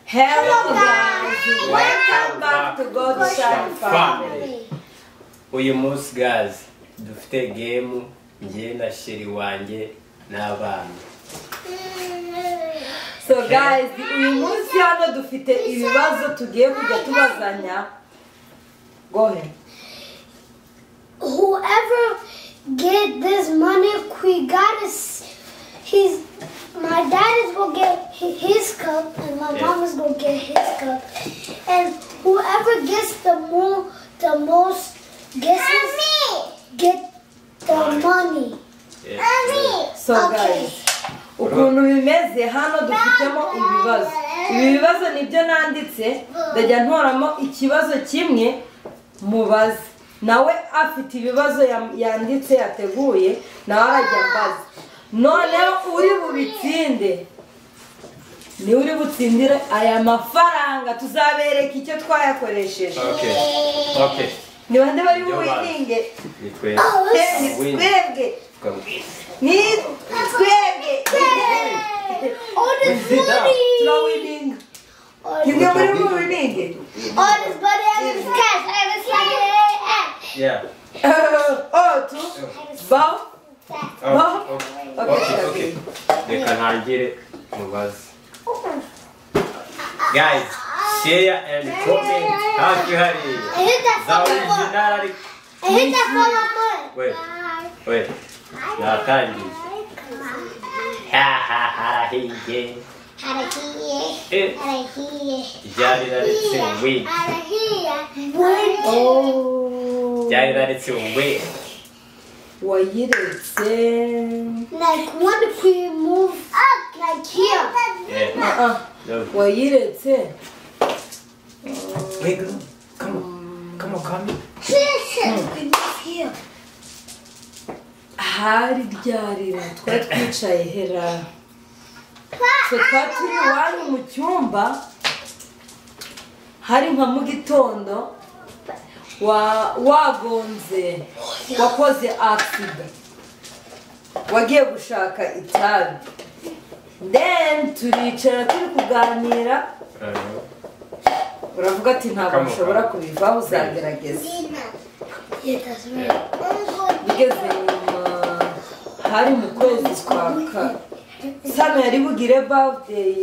Hello guys, welcome back to God's Shine Family. uyu munsi gazi dufite gemu njye na sheri wanjye n'abana So guys, uyu munsi hano dufite ibibazo tugiye kujya tubazanya. Go ahead. Whoever get this money, we gotta. s- He's my dad is gonna get hi- his cup, and my Yeah. mom is gonna get his cup, and whoever gets the more, the most guesses get the Money. money. Eh, So guys, ukuntu bimeze hano dufitemo ibibazo. Ibi bibazo nibyo nanditse, ndajya ntoramo ikibazo kimwe mubaze. Nawe afite ibibazo yam- yanditse yateguye, nawe arajya ambaza. Noneho uri bubitsinde, niwe uri butsindire aya mafaranga tuzabereka icyo twayakoresheje. okay okay Ni bande bari Ibyo bazi. buwininge? ni twe Eh, ni Win. twebwe, twe- ni twebwe. All We this sit down. money. turawininga All ni this, mwe muri mu bininge all this money I have is cash. I have cash. yeah otu bawo Oh, Ba- okay okay, okay okay reka ntangire mubaze guys share and comment hafi hariya I hit that za fucking ball. original ariko I hit that fucking ball. we we natangiye ha ha ha hiye eh ryari raretse win Oh. ryari raretse win wayiretse Like when we move up, like here. yeah Ah, ah, no wayiretse Hey, girl, come on. Come on, come. We move here. hari ryarira twari twicaye hera twe twari turi iwanyu mu cyumba hari nka mu gitondo wa- wagonze wakoze agisida wagiye gushaka itabi then turicara turi kuganira uravuga ati ntabwo Kamuka. ushobora kubivaho uzagerageza Yeah, that's right. ugeze nyuma hari mu kwezi kwa ka sano yari bugire birthday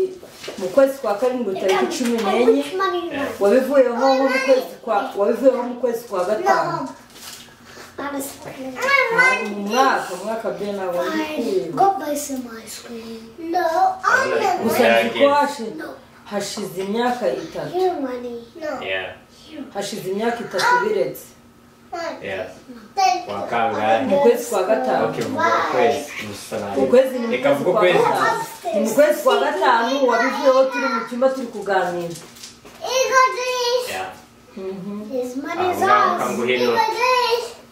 mu kwezi kwa karindwi tariki cumi n'enye Which money you want? wabivuyeho nko mu kwezi kwa wabivuyeho mu kwezi kwa gatanu No. Not a screen. Ntabwo mu mwaka mu mwaka byo ntabwo wabikuyeho Go buy some ice cream. No, I gusa nzi ko hashi- hashize imyaka itatu Here, money. No. Yeah, hashize imyaka itatu biretse yeah. Thank mu Wakanga. kwezi kwa gatanu Okay, vuga kwezi. Musalani. ukwezi ni Reka mu vuga kwezi kwezi. kwa gatanu ni mu kwezi kwa gatanu wabivuyeho turi mu cyumba turi kuganira Yeah. His money is Aho ngaho ours. kamuhino.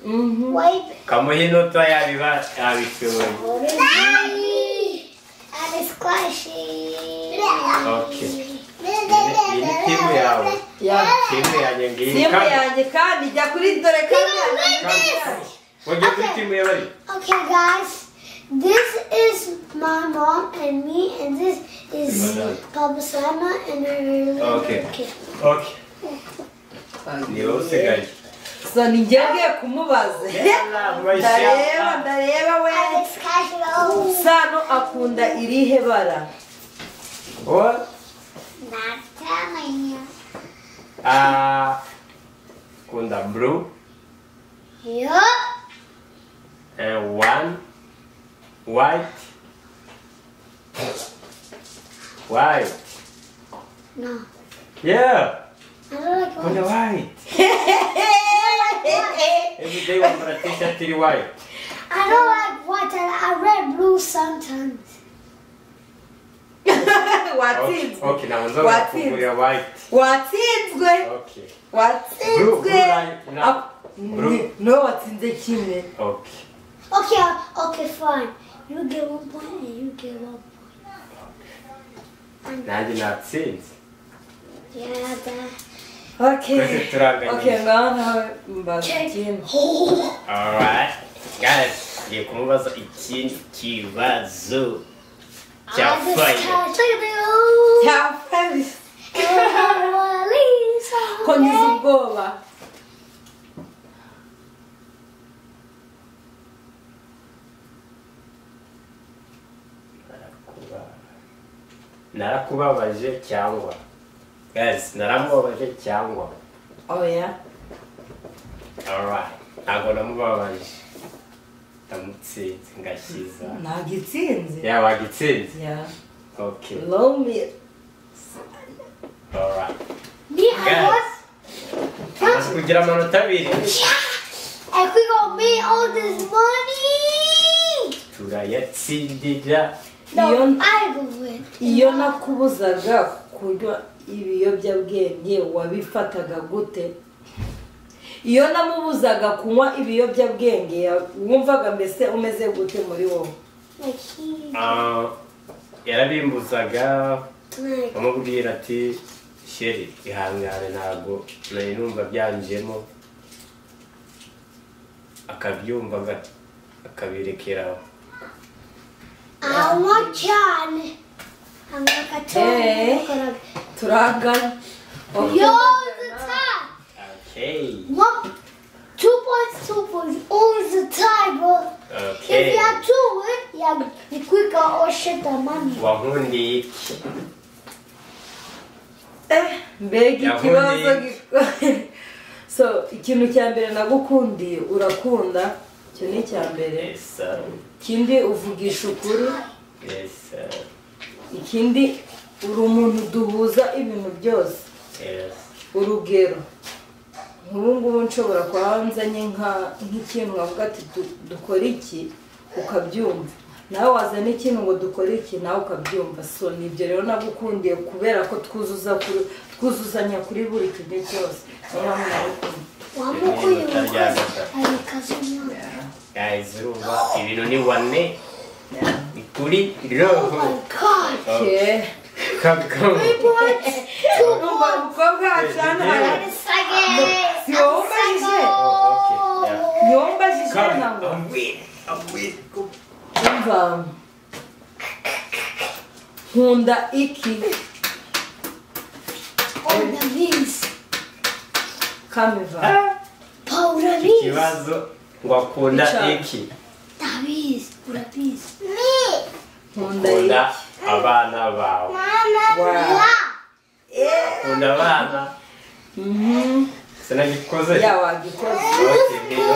Mhm. Wipe. Kamuhino to yabiba yabishoboye. Daddy. And it's squishy. Okay. Iyi ni timu yawe. Yeah. Timu yanjye ngiyi. simu Kamu. yanjye kandi jya kuri dore kamwe Kamu. Wajya kuri timu y'abari? Okay, guys. This is my mom and me, and this is Madam. Papa Sana and her little Okay. kid. Okay. Ni wowe usigaye. so ni njye ngiye kumubaza Yeah, right, ndareba yeah. ndareba we Alex Castro. sano akunda irihe bara What? Not telling you. Ah. Kunda blue. Yup. And one. White. White. No. Yeah. I don't like Kunda orange. white. Every day we practice until white. I don't like white and I read blue sometimes. Okay, watsinzwe okay, now we're What's going to white. watsinzwe Okay, Blue, blue watsinzwe line, no. Ak- Blue. Ni- no watsinze kimwe okay. Okay, okay, fine. You get one point and you get one point. Nanjye natsinze. Yeah, that. okay Twese turanganyije. okay ngaho nawe mbaza Okay. ikindi Oh. Alright. Guys, ngiye kumubaza ikindi kibazo. I Cya just fire. can't. Look at me. Oh. cyafabiri ko ngize Lisa. ubwoba narakubabaje cyangwa gazi naramubabaje cyangwa oya alright ntabwo namubabaje ndamutsinze ngashyiza ntabwo itsinze yaba agitsinze ya okay lomi alright Me, I Guys. was. Maze kugira amanota abiri And we gonna make all this money. turayatsindira No, Yon- I will win. iyo nakubuzaga kunywa ibiyobyabwenge wabifataga gute iyo namubuzaga kunywa ibiyobyabwenge ya- wumvaga mbese umeze gute muri wowe Like he. Ah, yarabimbuzaga Like. amubwira ati sheri ihangane ntabwo nari numva byanjemo akabyumva aga- akabirekeraho I want John. I'm like a Hey. toy. turangana Yo, the tie. okay One, two points, two points. Always the tie, bro. If okay you have two, eh, you have you quicker or shit the money. wankundiye iki Eh, mbega Yahundi. ikibazo gik- so ikintu cya mbere nagukundiye urakunda icyo ni icya mbere esa ikindi uvugisha ukuri esa ikindi uri umuntu duhuza ibintu byose esa urugero nk'ubu ngubu nshobora kuba nzanye nka- nk'ikintu wavuga ati "Du- dukore iki ukabyumva nawe wazana ikintu ngo dukore iki nawe ukabyumva so ni ibyo rero nagukundiye kubera ko twuzuza kuri- twuzuzanya kuri buri kimwe cyose niyo mpamvu nabikunda. One Yeah, more coin, but one that guy coin. was a- And because you know. guys urumva ibintu ni wane ni kuri Oh roho my god. Okay. kagabo Three points, two Urumva points. umukobwa acana Yeah. And a second. Si wowe umbajije Oh, okay, yeah. niyo mbajije Come, ntabwo I'm with, I'm with. Go. umva nkunda iki All the beans. kamiva Powder beans. Ikibazo ngo akunda Icyaha. iki? Davies. Pura beans. Me. nkunda iki Akunda abana bawe. Mama. Wow. Akunda abana. Mhm. Sinagikoze. ya wagikoze Okay, niyo.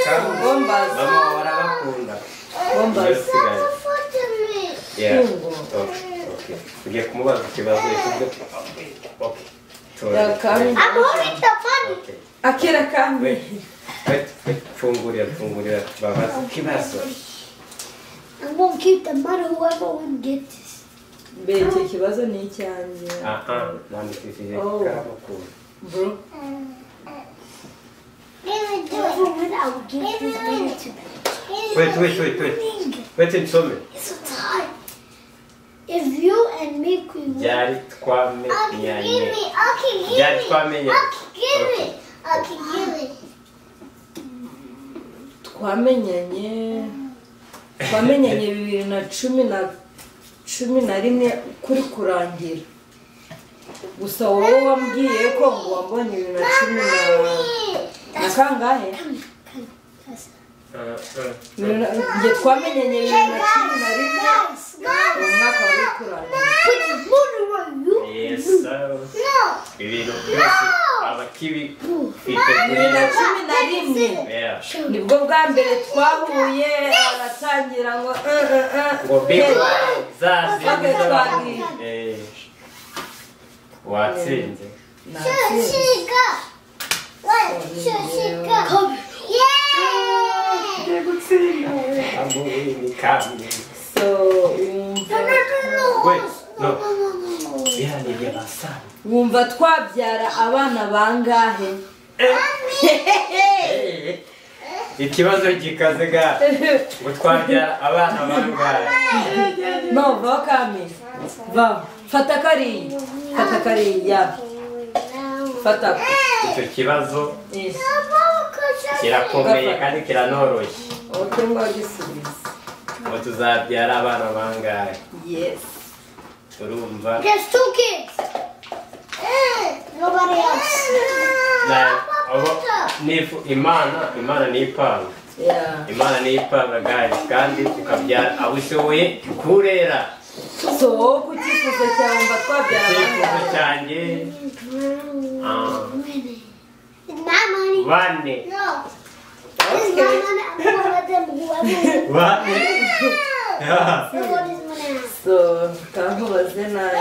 Kandi bombaza mama wawe arabakunda. Niyo bombaza sigaye. Yeah. Tungo. Okay, okay. Ugiye kumubaza ikibazo yakoze. Okay. Tungo. Ya, kandi- I'm holding the money. Okay. akira kambi Wait, wait, wait. Fungurira, fungurira. Babaza ikibazo. I'm gonna keep the money. Whoever wins gets this. mbere icyo kibazo ni icyanjye Ah, ah. Nandikishije Oh. karabakunda. bro Whoever wins, I will give this money to them. Wait, wait, wait, wait. Wait insome. It's so tight. If you and me could win. byari twamenyanye byari twamenyanye Okay. twamenyanye twamenyanye bibiri na cumi na cumi na rimwe kuri kurangira gusa wowe wambwiye ko ngo wambonye bibiri na cumi na na kangahe Uh, uh. Bibiri na- njye twamenyanye bibiri na cumi na rimwe mu mwaka wari kurangira Yes, uh, ibintu byose bibiri na abakibitegurira cumi na rimwe nibwo bwa mbere twahuye aratangira ngo "Eh, eh, eh." ngo bibe zazize Twageze abantu twabwira. Eh, watsinze Natsinze. Abo ni kamwe so wumva bihanije basaba wumva twabyara abana bangahe ikibazo gikaze ga ngo twabyara abana bangahe no vaho kami vaho fata kariya fata kariya fata icyo kibazo yes kirakomeye kandi kiranoroshye oke mwagisubiza ngo tuzabyara abana bangahe yes urumva There's two kids. somebody else. Like, abo- nifu- imana imana ni ipanga Yeah. imana ni ipanga guys kandi tukabyara abo ushoboye kurera so wowe ku cyifuzo cyawe mba twabyara icyifuzo abangaba cyanjye ah, It's my money. bane No. It's my money. I'm gonna let them whoever. bane They want this money out. so kamubaze nawe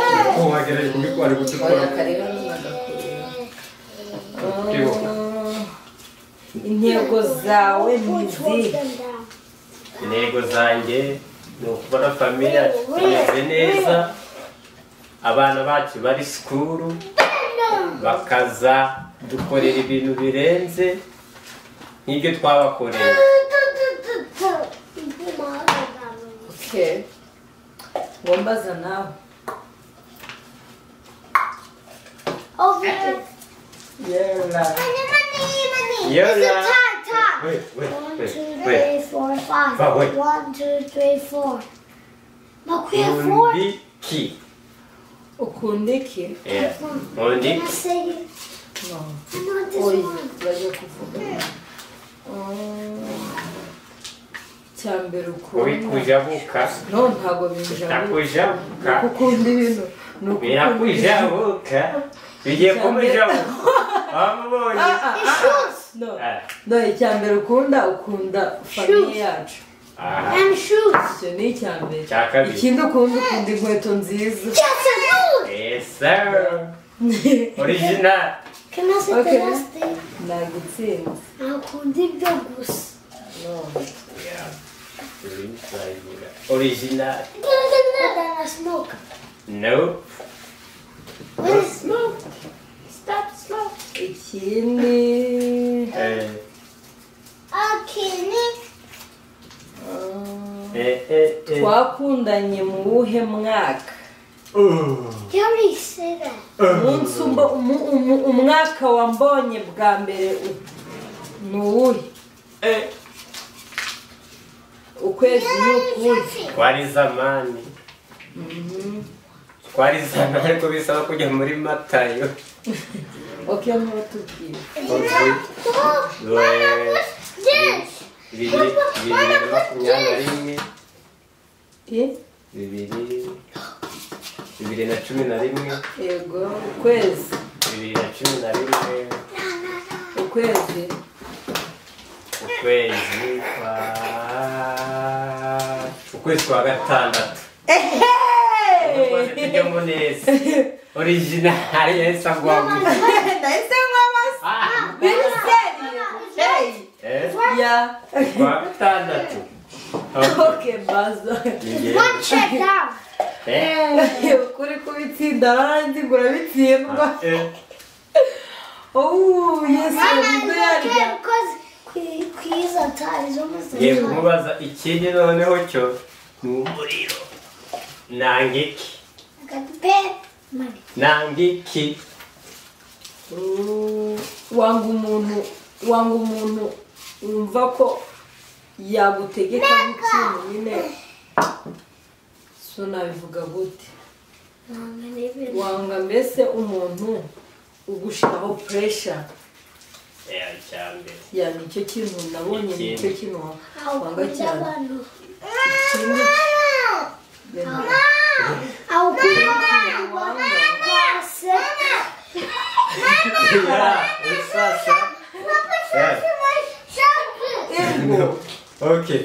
wagerageje muri kwari oya gutukura kariho n'agakureba intego zawe ni Which holds izihe them down. intego zanjye ni ukubona famiye imeze neza abana bacu bari sikuru bakaza dukorera ibintu birenze nk'ibyo twabakoreye Okay. Ngombaza nawe. Over there. Yeah. Money, money, money. Yeah, It's yeah. a tie, tie. Wait, wait, One, two, wait, wait. three, four, five. But wait. One, two, three, four. Look, we have four. Nkunda iki Ukunda iki? Yeah. nkunda Can I iki say it? No. I want this Oya, one. bajya kuvuga. Mm. Cya mbere ukunda. ubikujabuka No, ntabwo binjabuka. bitakujabuka Ukunda ibintu. ni ukukunda ibintu. birakujabuka bigiye kumujabuka wamubonye Ah, ah, ah, ah. No. Ah, No, icya mbere ukunda ukunda famiye yacu. aha. And shoes. Icyo ni icya mbere. Icya kabiri. Ikindi ukunda ukunda inkweto nziza. Yes, I do. Yes, sir. Original. Can I say Okay. the last thing? Nagutsinze. Now, could it be goose? No. Yeah. Original. Original. Then I smoke. No. What is Smoke. Stop smoke. ikindi Eh, Okay, Nick. ah, eh, eh, eh. twakundanye mu wuhe mwaka Uh, You already said that. umunsi umbo- umu- umu- umwaka wambonye bwa mbere u- ni uwuhe eh. ukwezi ni ukuhe Twari zamani. Twari zamani ariko bisaba kujya muri matayo. oke ntutubwire Bibiri Yes. bibiri na makumyabiri na rimwe. Eh, Bibiri bibiri na cumi na rimwe. yego ukwezi Bibiri na cumi na rimwe. ukwezi ukwezi kwa ukwezi kwa gatandatu Ukwezi tujya mu neza orijinali yahise agwamo nahise nk'abasa Ah, biri seriye hey eh, ya kwa gatandatu oke baza One check down. kuri kubitsinda aranzi ngo urabitsindwa Oh, yes, Mama, nibwo look yarya. at because que- queens are tied. It's almost the ngiye same. kumubaza ikindi noneho cyo ni umuriro nanga iki I got the pen. Money. nanga iki Oh, wanga umuntu wanga umuntu wumva ko yagutegeka nk'ikintu nyine so nabivuga gute Mama, maybe. wanga mbese umuntu ugushiraho puresha Eh, icyambere ya nicyo kintu nabonye nicyo kintu wa- I'll wanga put that cyane one. ikindi reba, I'll put that kintu one. wanga Yeah, sasa Eh. Ego. Okay.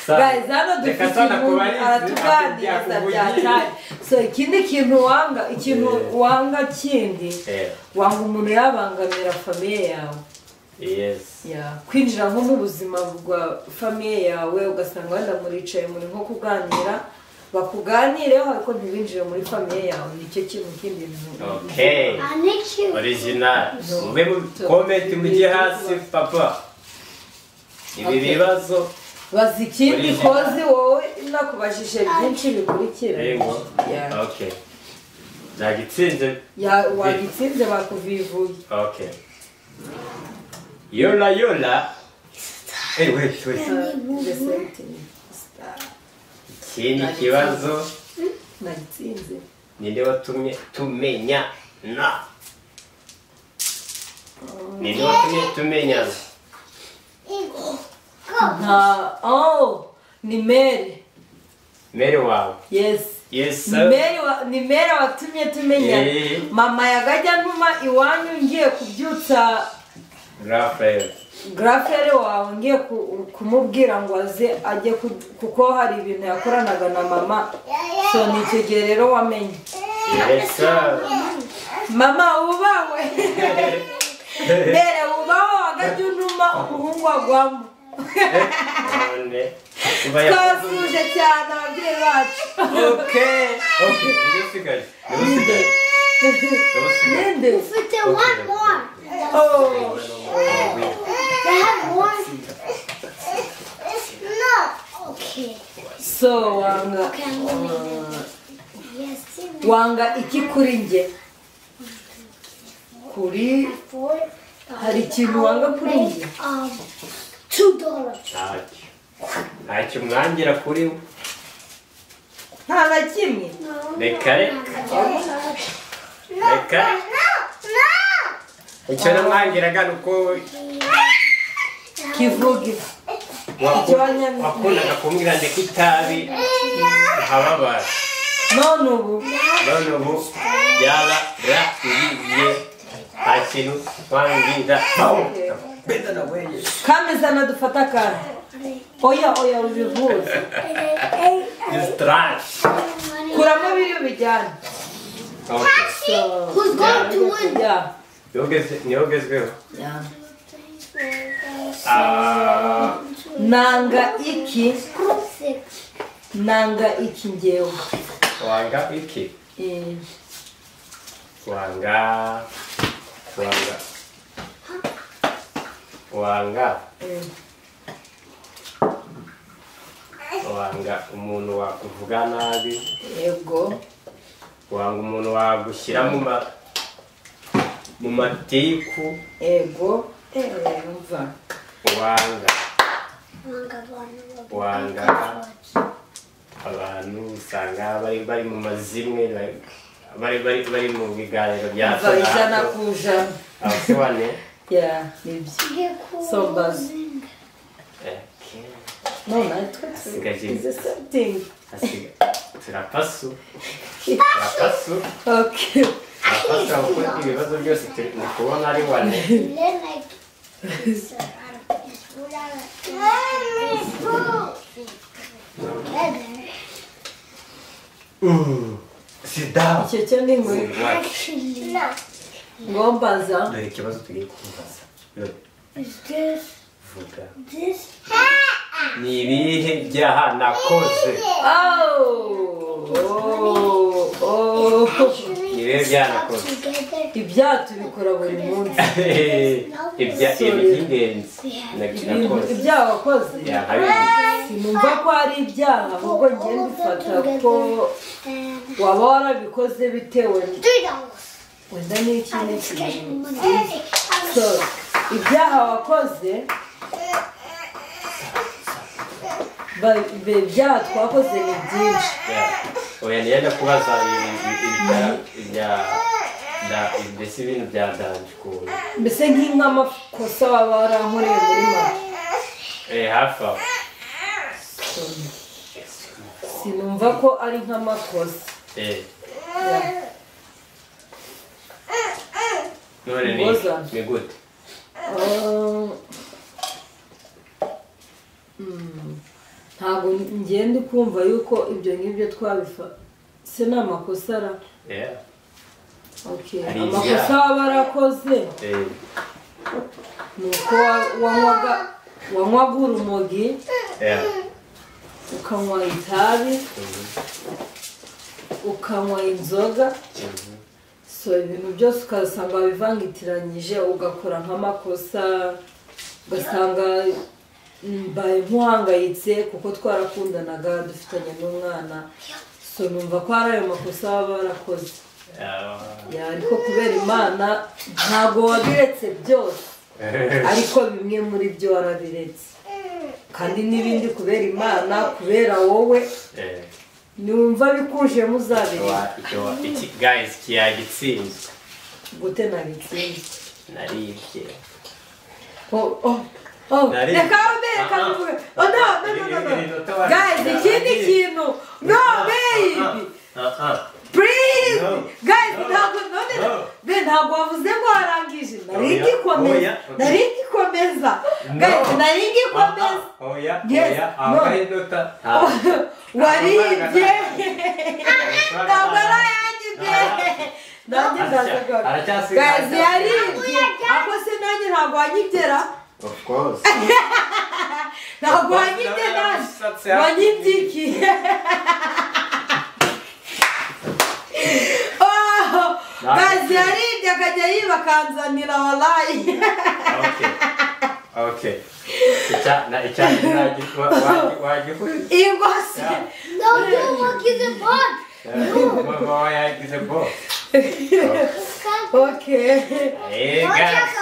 Guys, hano dufite umuntu aratuganiriza bya cyane so ikindi kintu wanga ikintu Yeah. wanga kindi Yeah. wanga umuntu yabangamira famiye yawe Yes. Yeah. kwinjira nko mu buzima bwa famiye yawe ugasanga wenda muricaye muri nko kuganira bakuganireho ariko ntibinjire muri famiye yawe nicyo kintu kindi Okay. I need you. Original. Mube mu comment mujye hasi papa. Ibi bibazo baza ikindi Original. kozi wowe nakubajije byinshi bikurikira yego. Yeah. Okay. Nagitsinze. Ya- wagitsinze bakuvivuye Okay. Yola yola. Hey, wait, wait. The same thing. Star. Ikindi kibazo nagitsinze ninde watumye tumenya na nirimo tumwe tumenyana nta oh ni mere mere wawe yesi yesi Meri wa- ni mera watumye tumenyana Eh. mama yagajya ntuma iwanyu ngiye kubyutsa rafael garafere wawe ngiye ku- kumubwira ngo aze ajye ku- kuko hari ibintu yakoranaga na mama so ni icyo gihe rero wamenye yesi mama wubawe mbere wubawe wagajya untuma umuhungu wagwamo none kuba yakoze twasuje cyane ababyeyi bacu okay okay niwe usigaye niwe usigaye niwe usigaye ninde But they want more. Oh. They have more. It's not okay. so wanga Okay, I'm gonna make it. Yes, you may. wanga iki kuri njye kuri Four. hari ikintu wanga kuri njye Um, two dollars. ntacyo ntacyo mwangira kuri we nta na kimwe reka reka reka icyo namwangiraga ni uko kivuge waku- Ikibazo ni- wakundaga kumbwira ndeka itabi nkababara none ubu none ubu byaba rariye nta kintu wambwira beda na weye kamezana dufata akana oya oya ubivuze isitarashi kuramo biri ubijyane Who's going to win? Yeah, niyo ugezweho yeah. Ah, nanga iki Six. nanga iki ngewe wanga iki Eh, wanga wanga wanga eh. wanga umuntu wakuvuga nabi yego wanga umuntu wagushyira mu ma mu matiku yego eh, umva wanga Wanga. wanga abantu usanga bari bari mu mazimwe bari bari bari bari mu biganiro bya umva hato na ijana hato. ku ijana abasobane ya nibyo So buzz. eh, okay. none natwe tu- is the same thing Asiga- turapasu turapasu okay turapasu kuko ibibazo byose turi ni kubona ari wane Then I Let's go. sida icyo cyo ni muri Actually, no. ngombaza dore ikibazo tugiye kubaza Dore, Is this vuga this? ni ibihe byaha nakoze Oh, oh, oh. Actually, Ni ibihe byaha nakoze together. ibyaha tubikora buri munsi ibya ibi by'ingenzi nabyo ibintu nakoze ibyaha wakoze byaha bibiri sinumva ko ari ibyaha ahubwo njye mbifata ko And waba warabikoze bitewe three dollars. wenda n'iki I was n'iki getting money. so ibyaha wakoze ba- ibi- ibyaha twakoze ni byinshi Yeah. oya niyenda kubaza ibi- ibi- ibya da- mbese ibintu bya danje ukuntu mbese nk'amakosa waba warankoreye muri mama Eh, hafi aho sinumva ko ari nk'amakosa Eh, Yeah. none ni Mboza. ni gute ntabwo ngenda kumva yuko ibyo ngibyo twabifa se ni amakosa ara Yeah. Okay. Ari amakosa ibyaha. waba warakoze Eh, ni uko wa- wanywaga wanywaga urumogi yeah. ukanywa itabi ukanywa inzoga Mhm. so ibintu byose ukasanga wabivangitiranyije ugakora nk'amakosa ugasanga mbaye nk'uhangayitse kuko twarakundanaga dufitanye n'umwana so numva ko hari ayo makosa baba barakoze Ah. Ya, ariko kubera imana ntabwo wabiretse byose ariko bimwe muri byo warabiretse kandi n'ibindi kubera imana kubera wowe Eh, numva bikujemo uzabireka wa- icyo wa- iki- guys kiyagitsinzwe gute nabitsinze naribye Oh, oh, oh. Nari- Reka wambere Ah, ah. kabivuge. Oh, no, no, no, no, Iri- iri no. nota wacu Guys, ikindi yarangiye. kintu. No, Ah, ah, baby. ah, ah. Please. No. Guys, No. ntabwo none No. be ntabwo wavuze ngo warangije. Nari Oya, ngikomeza. oya. Nari ngikomeza. No. Guys, nari Ah, ah. ngikomeza. oya Yes, oya no. ambaye inota Waribye. amafaranga Ntabwo ari ntabwo. ayanjye be. Ah. Nanjye ndazagaruka. Aracyasigaye. Guys, yaribye. Ako se nanjye ntabwo wanyigera. of course ntabwo wanyibye nabi wanyibye iki Oh, gazi yaribye akajya yiba akanzanira walayi okay okay icya na icya nagitwa wagikuye ingosi No, you will give the ball. Mama yagize bo. okay Eh, guys.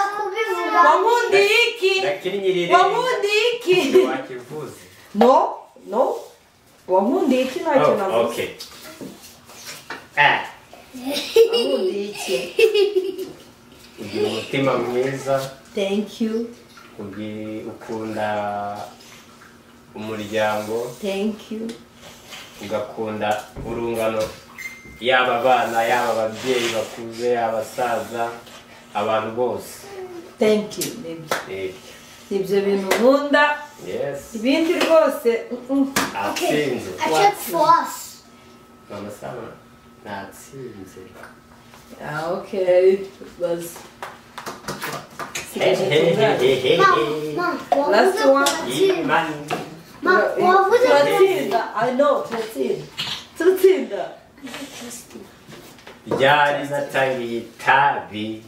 wankundiye iki Ndakinyirire. wankundiye iki Wakivuze. no no wankundiye iki ntacyo Oh, navuze okay. Ah, wankundiye iki ugira umutima mwiza, thank you ugi- ukunda umuryango, thank you ugakunda urungano, yaba abana, yaba ababyeyi bakuze, abasaza, abantu bose. thank you nibyo Eh, ibyo bintu nkunda Yes, ibindi rwose mm, mm. Okay, atsinze. I checked for us. Mama Sama, natsinze. Ah, okay. Was. Hey, hey, hey, hey, hey, Mom, hey. mom, what Last was the one. question? Imani. Mom, what was the Turatsinda. I know, turatsinda. Turatsinda. ryari natangiye itabi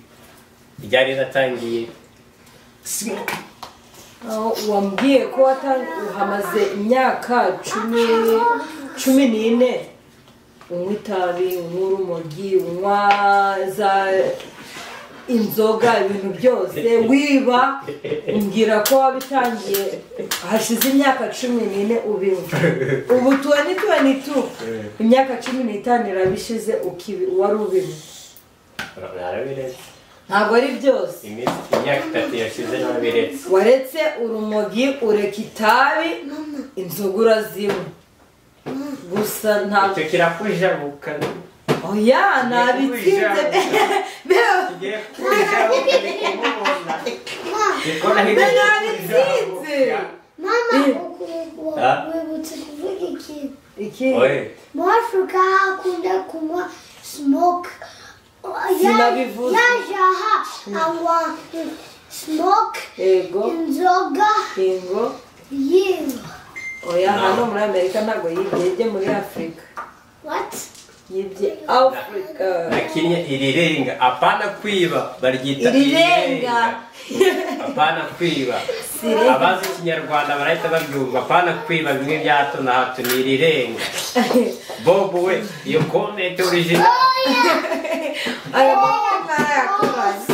ryari natangiye Aho wambwiye ko watan- hamaze imyaka cumi cumi n'ine unywa itabi unywa urumogi unywa za inzoga ibintu byose wiba umbwira ko wabitangiye hashize imyaka cumi n'ine ubinywa ubu tuwani tuwani tu imyaka cumi n'itanu irabishize ukibi wari ubinywa narabiretse ntabwo ari byose iminsi imyaka itatu yashize narabiretse waretse urumogi ureka itabi inzoga urazinywa gusa ntabwo icyo kirakujabuka oya ntabitsinze be kigiye kukujabuka ndikubona ndikubona Mama, hirya narabitsinze. Mama, Huh? we were to kid. iki oye Mwafrika hakunda kunywa smoke. Sinabivuze. Yajaha anywa smoke yego inzoga ingo yinywa. oya hano muri amerika ntabwo yibye yibye muri afurika What? yibye afurika nakinnye irirenga apana kwiba baryita Irirenga. apana kwiba Sirenga. abazi ikinyarwanda barahita babyumva apana kwiba bimwe bya hato na hato ni irirenga bobo we iyo komenti origina aya maboko narayakoraze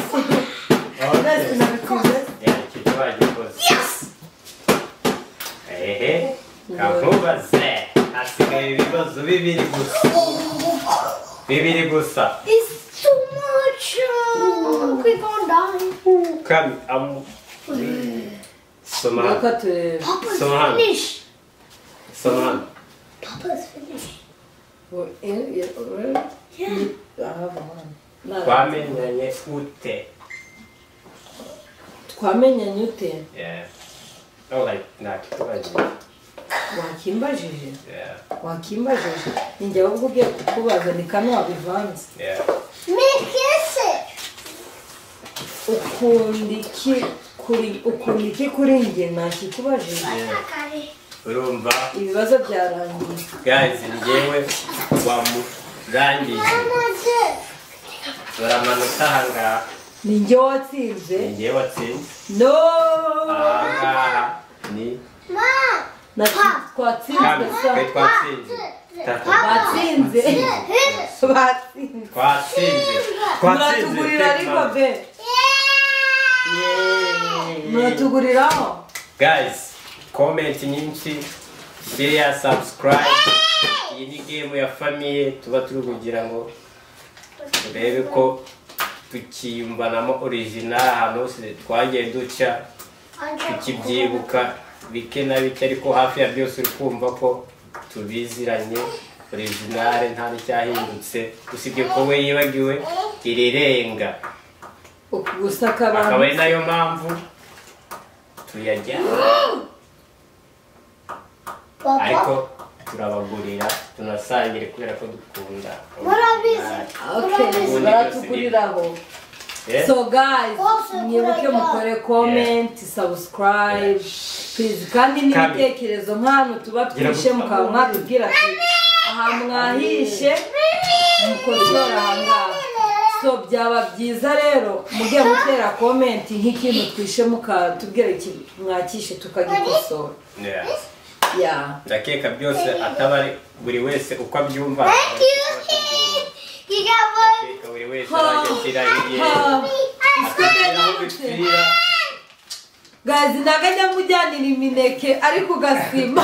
nasi nabikoze ehe kamubaze hasigaye ibibazo bibiri gusa bibiri gusa It's too much. Uh, Quick on down. kami amu soma reka hano turebe Papa's So hard. finished. soma hano Papa's finished. Yeah. twamenyanye twamenyanye ute ute Yeah. Oh, like, nakikubaza wakimbajije Yeah, wakimbajije ni njye ahubwo ugiye kukubaza ni kano wabivanze yeah. Make kiss it. ukunda iki kuri ukunda iki kuri njye ntakikubajije Sakari. urumva ibibazo byarangiye guys njyewe wamurangije Mama's it. turamanuka ahangaha ni njye watsinze ni njyewe watsinze no ahangaha ni Mom. Na- twatsinzwe kami sa twe twatsinze Tatu. batsinze Hit. batsinze twatsinze twatsinze muratugurira ariko be Yeeeey. muratuguriraho guys comment nyinshi share subscribe iyi ni game ya famiye tuba turi kugira ngo turebe ko tukiyumvanamo original ahantu hose twagiye duca tukibyibuka bike na bike ariko hafi ya byose uri kumva ko tubiziranye originale nta n'icyahindutse usibye ko we yibagiwe irirenga gusaka akaba abantu ari nayo mpamvu tuyajyana ariko Papa, turabagurira tunasangire kubera ko dukunda murabizi. okay Murabizi. Ubundi baratuguriraho Eh? so guys Bose mwibuke kurajya. mukore comment subscribe please kandi Kandi. n'ibitekerezo nk'ahantu tuba Gira twishe gusa. mukaba mwatubwira ati ahantu mwahishe mukosora aha ngaha so byaba byiza rero mugiye gutera comment nk'ikintu twishe mukatubwira ikintu mwakishe tukagikosora Yeah. yeah ndakeka byose ataba ari buri wese uko abyumva Thank you. You got one. Ndakeka buri wese arajya ashyira hirya Ha. akagera aho bipfira gazi ntabwo ajya mujyanira imineke ariko ugasima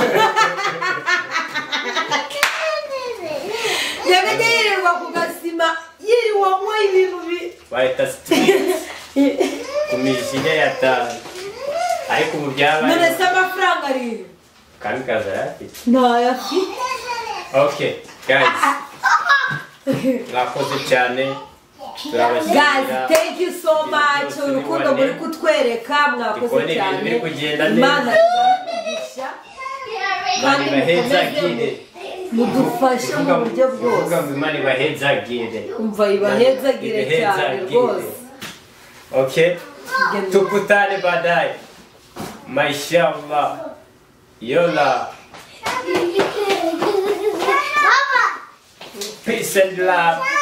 ntabwo ajya yirirwa ku gasima yiriwamo ibintu bi bahita sitiriti ku mijinya yatanu ariko ubu none byabaye se amafaranga ari kandi kaza yarafite ntayafite ok guys mwakoze cyane gazi turabashyirira thank you so much byose ni urukundo bane. muri kutwereka mwakoze Ndikubona ibintu cyane biri kugenda neza. imana ibagisha kandi mani baheza mukomeze gire mudufashe mu buryo uvuga bwose ngo imana ibaheza gire umva ibahezagire Ibaheza cyane gire. rwose ok Tugende. tukutane baadaye mashallah yola Papa. peace and love